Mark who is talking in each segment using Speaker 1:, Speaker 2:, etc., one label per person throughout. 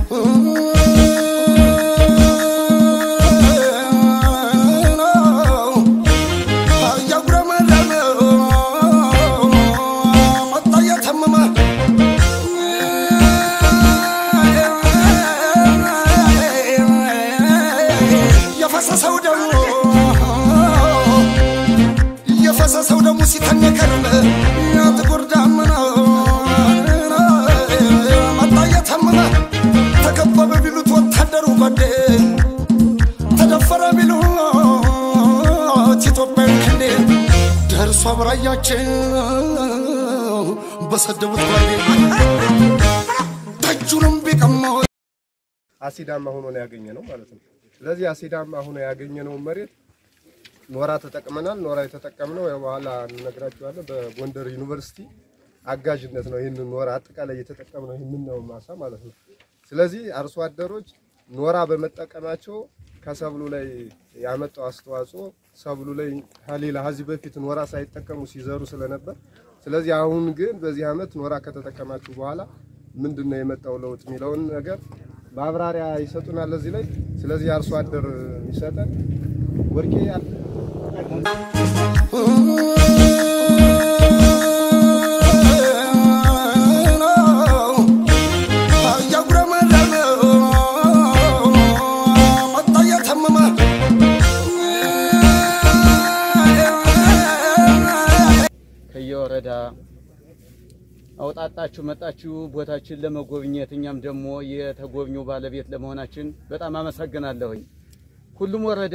Speaker 1: የፈሰሰው ደሙ የፈሰሰው ደሙ ሲተን የከረመ ጥቁር ዳመና መጣ እየተመመ ተከበበ ቢሉት ወታደሩ ጓዴ ተደፈረ ቢሉት ኢትዮጵያዊ ክንዴ ደርሶ አብራያቸው በሰደቡት ጓዴ ደጁንም ቢቀማው
Speaker 2: አሲዳማ ሆኖ ነው ያገኘ ነው ማለት ነው። ስለዚህ አሲዳማ ሆኖ ያገኘነውን መሬት ኖራ ተጠቅመናል። ኖራ የተጠቀምነው ያው በኋላ እንነግራችኋለን። በጎንደር ዩኒቨርሲቲ አጋዥነት ነው ይህንን ኖራ አጠቃላይ የተጠቀምነው ይህንን ነው ማሳ ማለት ነው። ስለዚህ አርሶ አደሮች ኖራ በመጠቀማቸው ከሰብሉ ላይ ያመጣው አስተዋጽኦ ሰብሉ ላይ ከሌላ ከዚህ በፊት ኖራ ሳይጠቀሙ ሲዘሩ ስለነበር፣ ስለዚህ አሁን ግን በዚህ ዓመት ኖራ ከተጠቀማችሁ በኋላ ምንድን ነው የመጣው ለውጥ የሚለውን ነገር ማብራሪያ ይሰጡናል እዚህ ላይ። ስለዚህ አርሶ አደር ይሰጠን ወርቄ ያለ
Speaker 3: ከየወረዳ አውጣጣችሁ መጣችሁ ቦታችን ለመጎብኘት እኛም ደግሞ የተጎብኚው ባለቤት ለመሆናችን በጣም አመሰግናለሁኝ። ሁሉም ወረዳ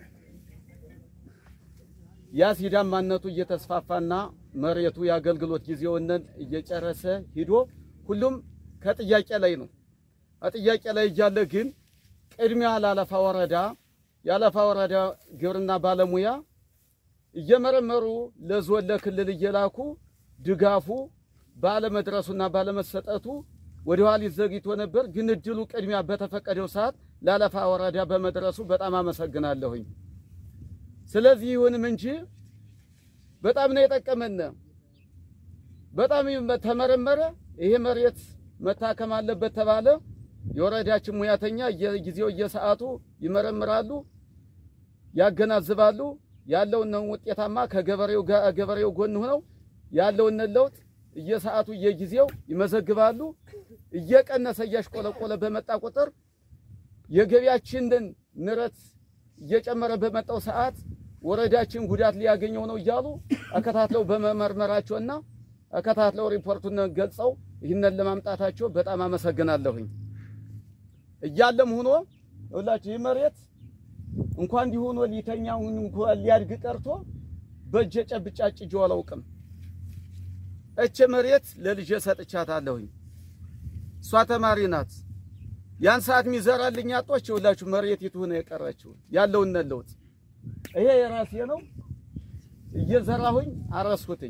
Speaker 3: የአሲዳማነቱ እየተስፋፋና መሬቱ የአገልግሎት ጊዜውን እየጨረሰ ሂዶ ሁሉም ከጥያቄ ላይ ነው። ከጥያቄ ላይ እያለ ግን ቅድሚያ ላለፋ ወረዳ የአለፋ ወረዳ ግብርና ባለሙያ እየመረመሩ ለዞን ለክልል እየላኩ ድጋፉ ባለመድረሱና ባለመሰጠቱ ወደ ኋሊት ዘግይቶ ነበር። ግን እድሉ ቅድሚያ በተፈቀደው ሰዓት ላለፋ ወረዳ በመድረሱ በጣም አመሰግናለሁኝ። ስለዚህ ይሁንም እንጂ በጣም ነው የጠቀመን። በጣም ተመረመረ። ይሄ መሬት መታከም አለበት ተባለ። የወረዳችን ሙያተኛ ጊዜው እየሰዓቱ ይመረምራሉ፣ ያገናዝባሉ። ያለውን ውጤታማ ከገበሬው ገበሬው ጎን ሆነው ያለውን ለውጥ እየሰዓቱ እየጊዜው ይመዘግባሉ። እየቀነሰ እያሽቆለቆለ በመጣ ቁጥር የገቢያችንን ንረት እየጨመረ በመጣው ሰዓት ወረዳችን ጉዳት ሊያገኘው ነው እያሉ አከታትለው በመመርመራቸውና አከታትለው ሪፖርቱን ገልጸው ይህንን ለማምጣታቸው በጣም አመሰግናለሁኝ። እያለም ሆኖ ሁላችሁ ይህ መሬት እንኳን እንዲህ ሆኖ ሊተኛ እንኳን ሊያድግ ቀርቶ በእጄ ጨብጬ አጭጄው አላውቅም። እች መሬት ለልጄ ሰጥቻታለሁኝ። እሷ ተማሪ ናት። ያን ሰዓት የሚዘራልኝ አጦች ሁላችሁ መሬት ይቱ ነው የቀረችው ያለውን ለውጥ ይሄ የራሴ ነው። እየዘራሁኝ አረስኩትኝ።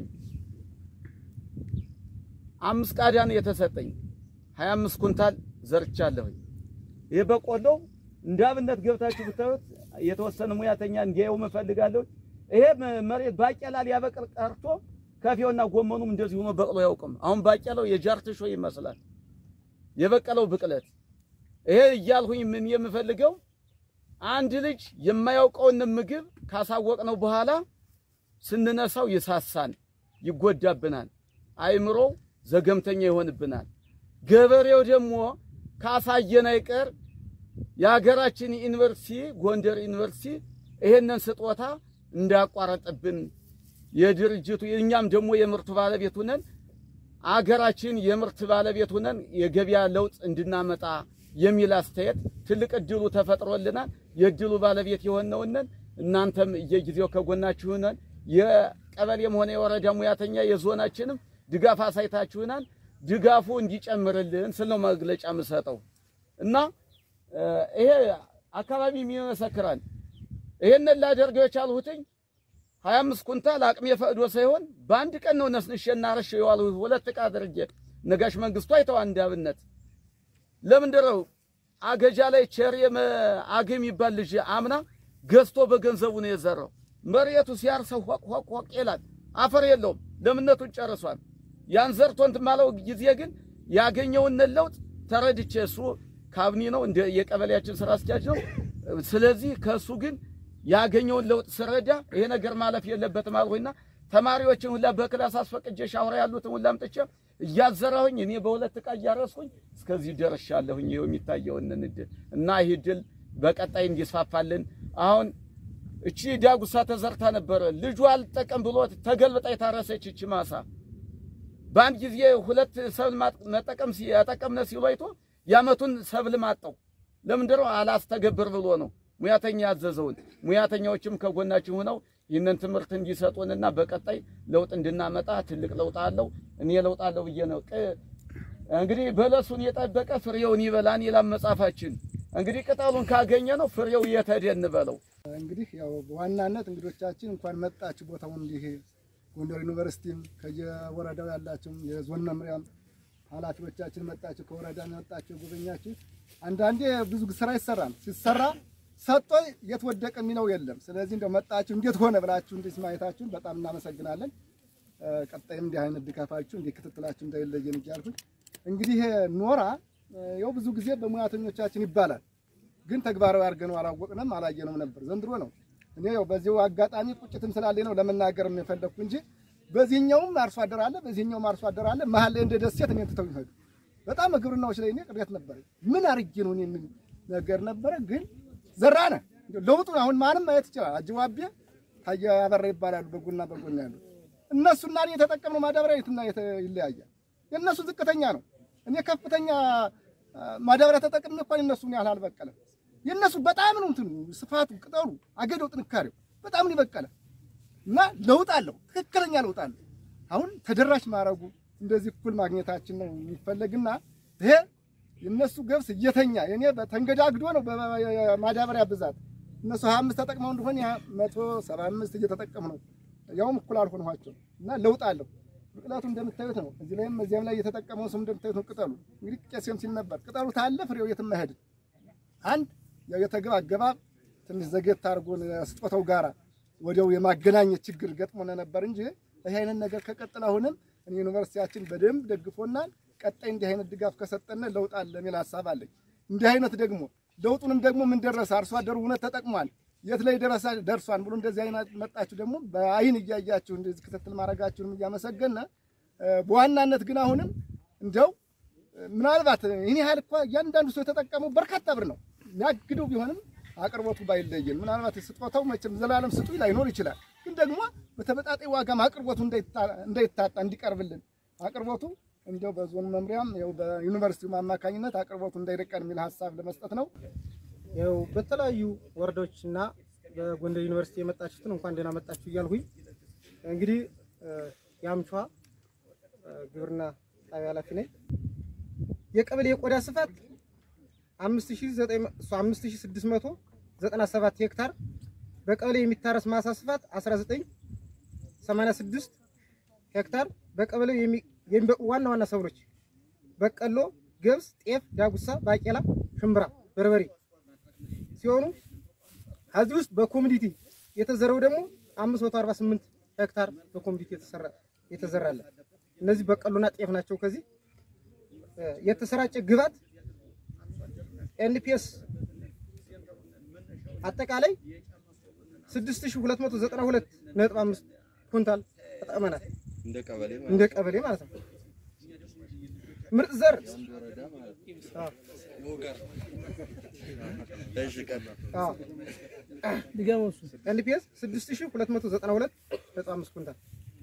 Speaker 3: አምስት ቃዳ ነው የተሰጠኝ። 25 ኩንታል ዘርቻለሁኝ። ይሄ በቆሎ እንደ አብነት ገብታችሁ ብታዩት የተወሰነ ሙያተኛ እንዲያየው እፈልጋለሁ። ይሄ መሬት ባቄላ ሊያበቅል ቀርቶ ከፊውና ጎመኑም እንደዚህ ሆኖ በቅሎ ያውቅም። አሁን ባቄላው የጃርትሾ ይመስላል የበቀለው ብቅለት። ይሄ እያልሁኝ ምን የምፈልገው አንድ ልጅ የማያውቀውን ምግብ ካሳወቅነው በኋላ ስንነሳው ይሳሳን፣ ይጎዳብናል፣ አይምሮ ዘገምተኛ ይሆንብናል። ገበሬው ደግሞ ካሳየን አይቀር የሀገራችን ዩኒቨርሲቲ ጎንደር ዩኒቨርሲቲ ይሄንን ስጦታ እንዳያቋረጥብን የድርጅቱ እኛም ደግሞ የምርቱ ባለቤት ሆነን አገራችን የምርት ባለቤት ሆነን የገበያ ለውጥ እንድናመጣ የሚል አስተያየት ትልቅ እድሉ ተፈጥሮልናል። የእድሉ ባለቤት የሆነውንን እናንተም እየጊዜው ከጎናችሁ ሆነን የቀበሌም ሆነ የወረዳ ሙያተኛ የዞናችንም ድጋፍ አሳይታችሁናል። ድጋፉ እንዲጨምርልን ስል ነው መግለጫ የምሰጠው እና ይሄ አካባቢ ይመሰክራል። ይሄንን ላደርገው የቻልሁትኝ ሀያ አምስት ኩንታል አቅሜ ፈቅዶ ሳይሆን በአንድ ቀን ነው ነስንሼና አረሼው የዋልሁት። ሁለት ዕቃ አድርጌ ነጋሽ መንግስቱ አይተው አንድ አብነት ለምንድን ነው አገጃ ላይ ቸር አገም ይባል ልጅ አምና ገዝቶ በገንዘቡ ነው የዘራው። መሬቱ ሲያርሰው ሆቅ ሆቅ ሆቅ ይላል። አፈር የለውም፣ ለምነቱን ጨርሷል። ያን ዘርቶ እንትን ማለው ጊዜ ግን ያገኘውን ለውጥ ተረድቼ እሱ ካቢኔ ነው፣ እንደ የቀበሌያችን ስራ አስኪያጅ ነው። ስለዚህ ከእሱ ግን ያገኘውን ለውጥ ስረዳ ይሄ ነገር ማለፍ የለበትም አልኩኝና ተማሪዎችን ሁላ በክላስ አስፈቅጄ ሻውራ ያሉትን ሁላ አምጥቼ እያዘራሁኝ እኔ በሁለት ዕቃ እያረስኩኝ እስከዚህ ደርሻለሁኝ። ይኸው የሚታየውን ንድል እና ይህ ድል በቀጣይ እንዲስፋፋልን አሁን እቺ ዳጉሳ ተዘርታ ነበረ። ልጁ አልጠቀም ብሎ ተገልብጣ የታረሰች እቺ ማሳ በአንድ ጊዜ ሁለት ሰብል መጠቀም ያጠቀምነ ሲሉ አይቶ የዓመቱን ሰብል ማጠው። ለምንድን ነው አላስተገብር ብሎ ነው ሙያተኛ ያዘዘውን። ሙያተኛዎችም ከጎናችን ሆነው ይህንን ትምህርት እንዲሰጡንና በቀጣይ ለውጥ እንድናመጣ ትልቅ ለውጥ አለው። እኔ ለውጥ አለው ብዬ ነው እንግዲህ በለሱን የጠበቀ ፍሬውን ይበላን ይላል መጽሐፋችን። እንግዲህ ቅጠሉን ካገኘ ነው ፍሬው የተደን በለው።
Speaker 4: እንግዲህ ያው በዋናነት እንግዶቻችን እንኳን መጣችሁ ቦታውን እንዲህ ጎንደር ዩኒቨርሲቲም ከየወረዳው ያላችሁ የዞን መምሪያም ኃላፊዎቻችን መጣችሁ፣ ከወረዳ መጣችሁ ጎበኛችሁ። አንዳንዴ ብዙ ስራ ይሰራል። ሲሰራ ሰጦ የት ወደቀ የሚለው የለም። ስለዚህ እንደው መጣችሁ እንዴት ሆነ ብላችሁ እንዲህ ማየታችሁን በጣም እናመሰግናለን። ቀጣይም እንዲህ አይነት ድጋፋችሁ እንዲህ ክትትላችሁ እንዳይለየን እያልኩኝ እንግዲህ ኖራ ያው ብዙ ጊዜ በሙያተኞቻችን ይባላል ግን ተግባራዊ አድርገነው አላወቅንም አላየነውም ነበር። ዘንድሮ ነው። እኔ ያው በዚሁ አጋጣሚ ቁጭትም ስላለኝ ነው ለመናገር የፈለግኩ እንጂ በዚህኛውም አርሶ አደር አለ፣ በዚህኛውም አርሶ አደር አለ። መሀል ላይ እንደ ደሴት እኔን ትተው ይሄዱ። በጣም ግብርናዎች ላይ እኔ ቅሬት ነበረ። ምን አርጌ ነው እኔ የሚል ነገር ነበረ። ግን ዘራነ ለውጡን አሁን ማንም ማየት ይችላል። አጅዋቤ ታየ ያበራ ይባላሉ በጎና በጎን ያሉ እነሱና እኔ የተጠቀምነው ማዳበሪያ የትና ይለያያል። የእነሱ ዝቅተኛ ነው። እኔ ከፍተኛ ማዳበሪያ ተጠቅሜ እንኳን የነሱ ያህል አልበቀለም። የነሱ በጣም ነው እንትኑ ስፋቱ፣ ቅጠሉ፣ አገዳው፣ ጥንካሬው በጣም ነው የበቀለ እና ለውጥ አለው። ትክክለኛ ለውጥ አለው። አሁን ተደራሽ ማድረጉ እንደዚህ እኩል ማግኘታችን ነው የሚፈለግና ይሄ የነሱ ገብስ እየተኛ የኔ ተንገዳግዶ ነው በማዳበሪያ ብዛት እነሱ 25 ተጠቅመው እንደሆነ ያ 175 እየተጠቀሙ ነው። ያውም እኩል አልሆንኋቸው እና ለውጥ አለው። ብቅለቱ እንደምታዩት ነው። እዚህ ላይም እዚያም ላይ የተጠቀመው ሰው እንደምታዩት ነው። ቅጠሉ እንግዲህ ቄስም ሲል ነበር ቅጠሉ ታለ ፍሬው የትም አይሄድም። አንድ ያው የተግባ አገባብ ትንሽ ዘጌት አድርጎን ስጦታው ጋራ ወዲያው የማገናኘት ችግር ገጥሞን ነበር እንጂ ይህ አይነት ነገር ከቀጥል አሁንም እኔ ዩኒቨርሲቲያችን በደንብ ደግፎናል። ቀጣይ እንዲህ አይነት ድጋፍ ከሰጠን ለውጥ አለ የሚል ሀሳብ አለኝ። እንዲህ አይነት ደግሞ ለውጡንም ደግሞ ምን ደረሰ አርሶ አደሩ እውነት ተጠቅሟል የት ላይ ደረሳ ደርሷን ብሎ እንደዚህ አይነት መጣችሁ ደግሞ በአይን እያያችሁ እንደዚህ ክትትል ማድረጋችሁንም እያመሰገነ በዋናነት ግን አሁንም እንደው ምናልባት ይህን ያህል እኮ እያንዳንዱ ሰው የተጠቀመው በርካታ ብር ነው የሚያግደው ቢሆንም አቅርቦቱ ባይለየን ምናልባት ስጦታው መቼም ዘላለም ስጡ ላይኖር ይችላል። ግን ደግሞ በተመጣጣኝ ዋጋም አቅርቦቱ እንዳይታጣ እንዲቀርብልን አቅርቦቱ እንደው በዞን መምሪያም ያው በዩኒቨርሲቲው አማካኝነት አቅርቦቱ እንዳይርቀን የሚል ሀሳብ ለመስጠት ነው።
Speaker 5: ያው በተለያዩ ወረዳዎች እና በጎንደር ዩኒቨርሲቲ የመጣችሁትን እንኳን ደህና መጣችሁ እያልሁኝ እንግዲህ የአምቿ ግብርና ጣቢያ ኃላፊ ነኝ። የቀበሌ የቆዳ ስፋት 5697 ሄክታር፣ በቀበሌ የሚታረስ ማሳ ስፋት 1986 ሄክታር፣ በቀበሌው የሚበቁ ዋና ዋና ሰብሎች በቀሎ፣ ገብስ፣ ጤፍ፣ ዳጉሳ፣ ባቄላ፣ ሽምብራ፣ በርበሬ ሲሆኑ ከዚህ ውስጥ በኮሚኒቲ የተዘረው ደግሞ 548 ሄክታር በኮሚኒቲ የተሰራ የተዘራለ እነዚህ በቀሎና ጤፍ ናቸው። ከዚህ የተሰራጨ ግባት ኤንፒኤስ አጠቃላይ 6292.5 ኩንታል ተጠቅመናል። እንደ ቀበሌ ማለት ነው። ምርጥ ዘር ኤንፒኤስ 6292.5 ኩንታል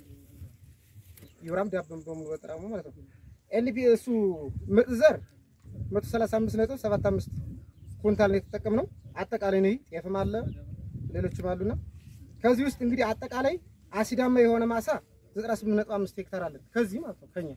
Speaker 5: ዩራም ዳብም በሙሉ በጥራሙ ማለት ነው። ኤንፒኤሱ ምርጥ ዘር 135.75 ኩንታል ነው የተጠቀምነው። አጠቃላይ ነው ጤፍም አለ ሌሎችም አሉና ከዚህ ውስጥ እንግዲህ አጠቃላይ አሲዳማ የሆነ ማሳ 98.5 ሄክታር አለ ከዚህ ማለት ነው ከኛ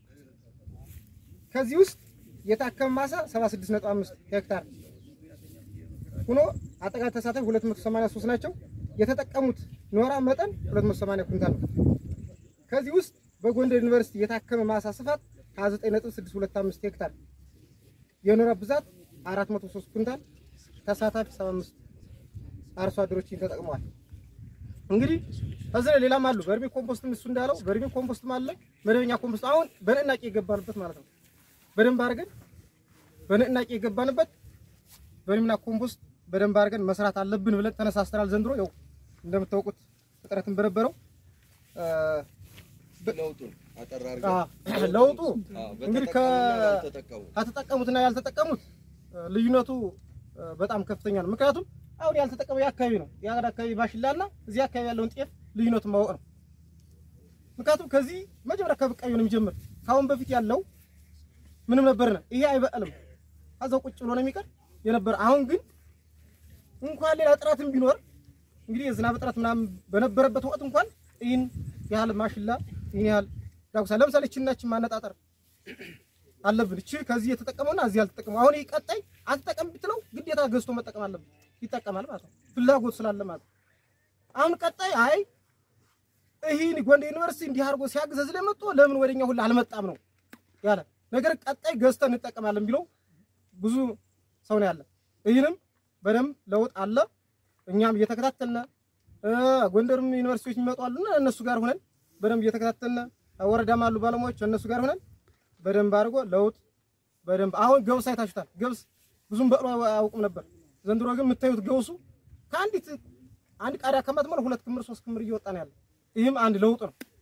Speaker 5: ከዚህ ውስጥ የታከመ ማሳ 76.5 ሄክታር ሆኖ አጠቃላይ ተሳታፊ 283 ናቸው። የተጠቀሙት ኖራ መጠን 280 ኩንታል ነው። ከዚህ ውስጥ በጎንደር ዩኒቨርሲቲ የታከመ ማሳ ስፋት 29.625 ሄክታር፣ የኖራ ብዛት 403 ኩንታል፣ ተሳታፊ 75 አርሶ አደሮችን ተጠቅመዋል። እንግዲህ ከዚህ ላይ ሌላም አሉ። በርሜ ኮምፖስትም እሱ እንዳለው በርሜ ኮምፖስትም አለ፣ መደበኛ ኮምፖስት አሁን በንቅናቄ የገባንበት ማለት ነው። በደንብ አድርገን በንቅናቄ የገባንበት በሪምና ኮምፖስት በደንብ አድርገን መስራት አለብን ብለን ተነሳስተናል። ዘንድሮ ያው እንደምታውቁት እጥረትን በነበረው
Speaker 6: ለውጡን አጠር
Speaker 5: አ፣
Speaker 6: አድርገን
Speaker 5: ለውጡ
Speaker 6: አዎ፣
Speaker 5: እንግዲህ
Speaker 6: በተጠቀሙና ባልተጠቀሙ
Speaker 5: ከተጠቀሙትና ያልተጠቀሙት እ፣ ልዩነቱ እ፣ በጣም ከፍተኛ ነው። ምክንያቱም አሁን ያልተጠቀመው የአካባቢ ነው የአገዳ አካባቢ ማሽላና እዚህ አካባቢ ያለውን ጤፍ ልዩነቱን ማወቅ ነው። ምክንያቱም ከዚህ መጀመሪያ ከብቃዩ ነው የሚጀምር። ከአሁን በፊት ያለው ምንም ነበርነ ይሄ አይበቅልም አዛው ቁጭ ብሎ ነው የሚቀር የነበረ። አሁን ግን እንኳን ሌላ ጥረትም ቢኖር እንግዲህ የዝናብ እጥረት ምናምን በነበረበት ወቅት እንኳን ይህን ያህል ማሽላ ይህን ያህል ዳጉሳ ለምሳሌ ችናችን ማነጣጠር አለብን። እቺ ከዚህ የተጠቀመውና እዚህ ያልተጠቀመው አሁን ይህ ቀጣይ አትጠቀም ብትለው ግዴታ ገዝቶ መጠቀም አለብን። ይጠቀማል ማለት ነው፣ ፍላጎት ስላለ ማለት ነው። አሁን ቀጣይ አይ ይህን ጎንደር ዩኒቨርሲቲ እንዲህ አድርጎ ሲያግዝ እዚህ ላይ መጥቶ ለምን ወደኛ ሁላ አልመጣም ነው ያለ ነገር ቀጣይ ገዝተን እንጠቀማለን ቢለው ብዙ ሰው ነው ያለ። ይህንም በደንብ ለውጥ አለ። እኛም እየተከታተልን እ ጎንደርም ዩኒቨርሲቲዎች የሚመጡ አሉና እነሱ ጋር ሆነን በደንብ እየተከታተልን ወረዳም አሉ ባለሙያዎች እነሱ ጋር ሆነን በደንብ አድርጎ ለውጥ በደንብ አሁን ገብስ አይታችሁታል። ገብስ ብዙም በቅሎ አያውቅም ነበር። ዘንድሮ ግን የምታዩት ገብሱ ከአንዲት አንድ ቃሪያ ከማትሞላ ሁለት ክምር ሶስት ክምር እየወጣ ነው ያለ። ይህም አንድ ለውጥ ነው።